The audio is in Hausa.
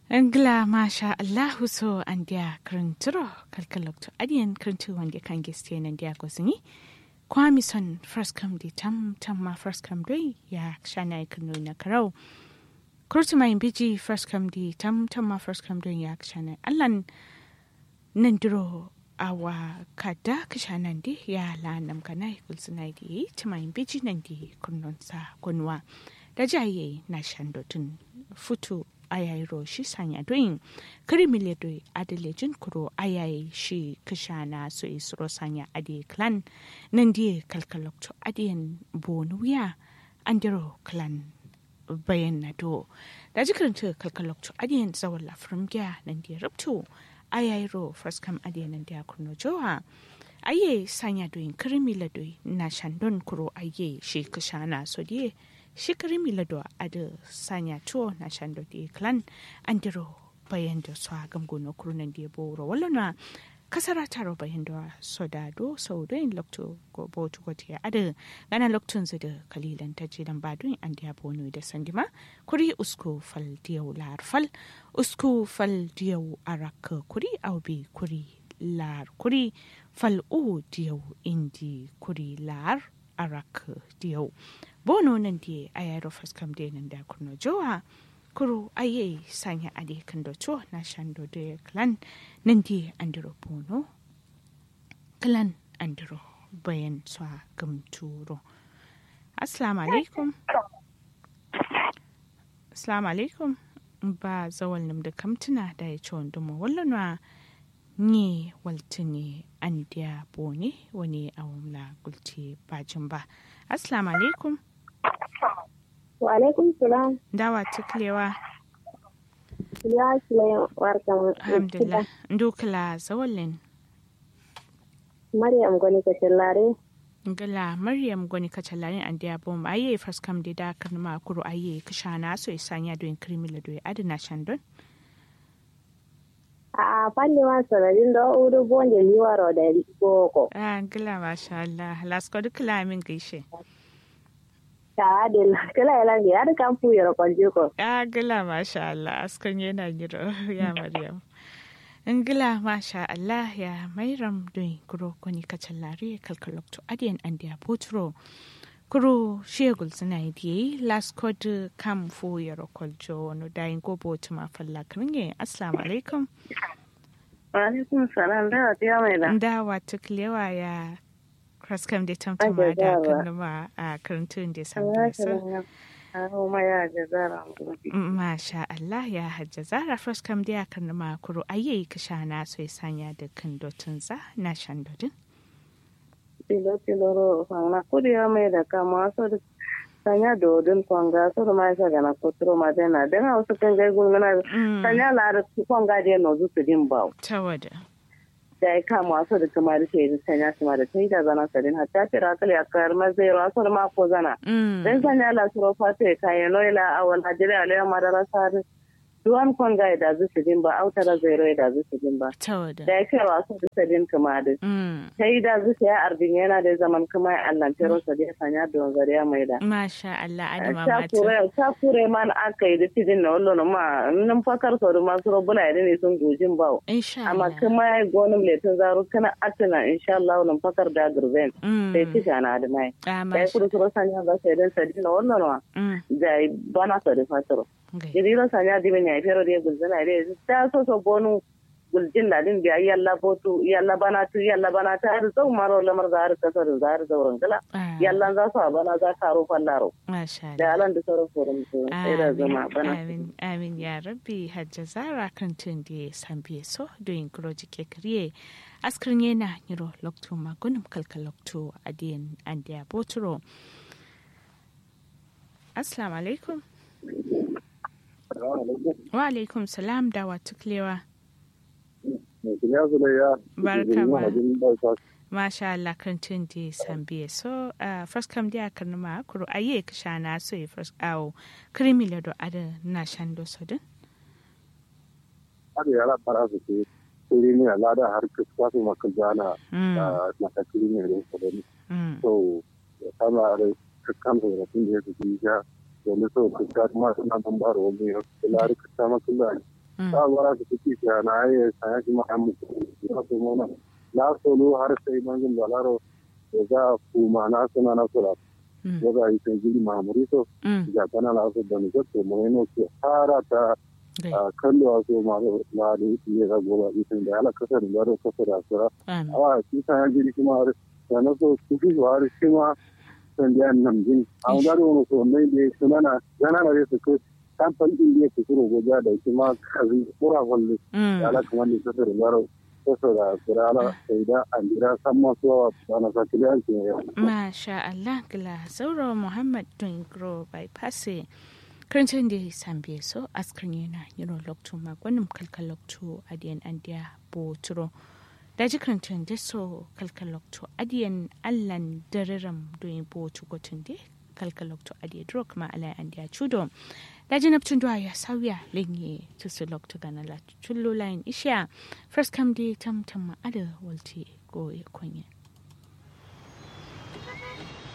Angla masha Allahu so an dia krinturo kalkalokto adiyan krintu wanda kan geste nan dia gosini kwami son first come di tam tam ma first come doi ya shana ikunu na karau kurtu mai biji first come di tam tam ma first come doi ya shana allan nan duro awa kada kishanan di ya la nam kana kulsuna di tumai biji nan di kunnon sa kunwa da jaye na shandotun futu ayayi shi sanya doyin kirimile doi adalejin kuro ayayi shi kishana so isro sanya adi clan nan die kalkalokto adiyan bonuya andiro clan bayan na do da jikirinta kalkalokto adiyan zawon lafirin gya nan die rubto ayayi ro first kam adiyan nan dia kurno jowa aye sanya doyin kirimile doi na shandon kuro aye shi kishana so die shikari milado ada sanya tuo na shando di klan andiro bayan da su agam gono kurunan di boro wala na kasara taro bayan da soda do sau do in lokto go botu go tiya ada gana loktun zu da kalilan ta jidan badun an diya bono da sandima kuri usku fal diyau lar fal usku fal diyau arak kuri aubi kuri lar kuri fal u diyau indi kuri lar arak diyau bono nan di a yaro faskam de nan da kurno jowa kuro aye sanya ade kan do to na shando de clan nan di andiro bono clan andiro bayan swa gam turo assalamu alaikum assalamu alaikum ba zawal nam da kamtuna da ya ci wanda mu wallanwa ni waltini an dia bone wani awamla gulti bajin ba assalamu alaikum Wa alaikum salam. dawa tuklewa Ya Sulaim warka mu. alhamdulillah ndukla zawalin Maryam gwani ka tallare. ngala maryam gwani kacalarin an dia bom aye first kam de da kan ma kuro aye kishana so isanya do krimila do adina shandon A fanni ma sanadin da uru bonje liwaro da boko. ah ngala masha Allah lasko dukla min gaishe Ta adil kala ila ngi ada kan fu yoro konje ko. ah ngala masha Allah askan yana giro ya maryam ngila masha Allah ya mairam doin kuro koni kacalari kalkalokto adiyan andiya potro kuro shegul suna yi last code kam fu yaro koljo no dayin go botu ma falla kringe assalamu alaikum Wa alaikum salam da ta mai da. ndawa tuklewa ya kraskam da tamtama da kanuma a karantun da samu so Aho ma ya jazara. Masha Allah ya hajja zara first kam da kan ma kuro ayi kisha na so sanya da kan dotun za na shan dodin. Tilo tilo ro fanga kudi ya mai da kama so da sanya dodin kwanga so da mai sa gana kotro ma da na dan wasu kan gai gungana sanya la da kwanga da no zu su din bawo. Tawada. da ya kama wasu da kuma da ke sanya su ma da ta yi da zana sadin hatta tira kali a kayar mazai rasu da mako zana. Dan sanya la suro fata ya kayan noila a wal hajjiri a lewa madara sari. Duwan kon ga da zu su din ba autara zai rai da zu su din ba. Tawada. Da ya kai wasu da sadin kuma da. Ta yi da zu ya arbin yana da zaman kuma ya allan tero sa da ya sanya da wanzar ya mai da. Masha Allah adama Ta mata. kure ta kure man aka yi da tidin na wallo ma nan fakar sau da masu robuna ya ne sun gojin bawo. Insha amma Allah. kuma ya gonin letin zaro kana atina insha Allah nan fakar da gurben sai ci gana da mai Ah, da masha. kudu kuro sanya ga sai dan sadi na wannan wa Mm. da bana sa da fataro Gai. jiriro sanya di ben ya fero de gulzana de ta so so bonu guljin da din biya yalla botu yalla bana tu yalla bana ta har zau maro lamar da har kasar da har zauren gala Ah, yalla za su bana za ka ro fallaro Masha Allah. da alan da sauran forum su sai da zama bana amin amin ya rabbi hajja zara kan tun da ya san biye so doyin kuro jike kariye askirin yana niro lokto magunum kalka lokto adiyan an da boturo assalamu alaikum wa alaikum salam da wa tuklewa Barka ma. masha Allah kan tun da ya san biye so uh, first kam da kan ma kuro aye ka shana so ya first awo krimi le do ada na shando so din har yara fara su ke kuri ne lada har kusa su maka jana Mm, na ka kuri ne da su da mm. so ya kama da kakkan da tun da ya fi ja domin so ka ga ma suna nan ba da wani ya kula da ka sama kula ta bara su kuki ta na ayi saya shi ma an muku ya so mona la solo har sai mangin balaro da za ku ma na suna na sura ya ga yi sai gidi ma muriso ya kana la so da ni ko mo ne ko fara ta kallo a so ma la da yi ya ga goba isin da ala kasar da ro kasar da sura a shi ta gidi kuma da na so su fi har shi ma san da nan jin a ga ro so mai da sunana yana na su ko kamfan din da yake kuro goja da shi ma kazi kura wallo ala kuma ni kasar da ro kasar da sura ala sai da an jira san ma so ana sa kiliyan ke masha Allah gila sauro Muhammad Dungro bypass karancin da ya sambe so askrin yana yiro lokto magwanin kalkal lokto adiyan andiya boturo da ji karancin da so kalkal lokto adiyan allan dariram doyin botu gotun da kalkal lokto adiya duro kuma alai andiya chudo da ji naptun duwa ya sauya lenye tusu lokto gana la chullo layin isha first come day tam tam ada walti go ya kunya